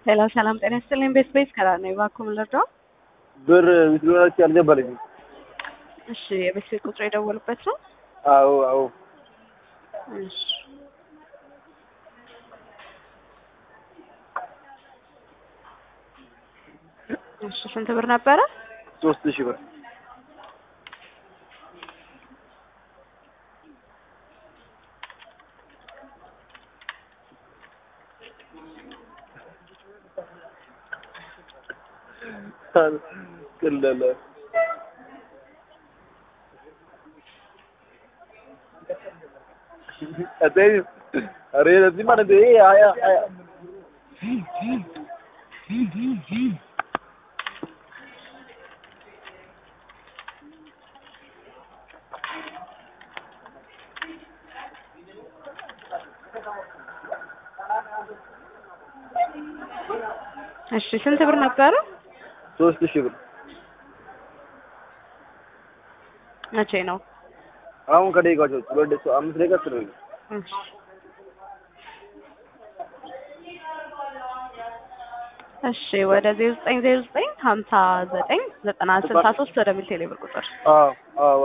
ሄሎ ሰላም ጤና ይስጥልኝ። ቤት ቤት ከራ ነው እባክዎ ምን ልርዳው? ብር ዊትድሮላችሁ አልገባልኝም። እሺ የቤት ቤት ቁጥር የደወሉበት ነው? አዎ አዎ እሺ እሺ ስንት ብር ነበረ? ሶስት ሺህ ብር ቅለለ አተይ አሬ ለዚህ ማለት ይሄ አያ አያ እሺ ስንት ብር ነበረ? ሶስት ሺህ ብር መቼ ነው? አሁን ከደቂቃዎች ውስጥ ሁለት ደቂቃ አምስት ደቂቃ ስለሆነ እሺ እሺ ወደ ዜሮ ዘጠኝ ዜሮ ዘጠኝ ሀምሳ ዘጠኝ ዘጠና ስልሳ ሶስት ወደሚል ቴሌብር ቁጥር አዎ አዎ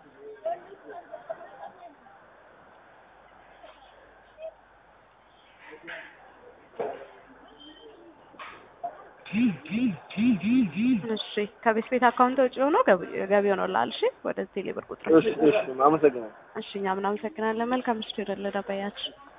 እሺ ከቤት ቤት አካውንት ውጭ ሆኖ ገቢ ሆኖልሃል። እሺ ወደ ቴሌብር ቁጥር እሺ እሺ አመሰግናለሁ እሺ እኛም እናመሰግናለን። መልካም ምሽት ይሁንልህ ደንበኛችን።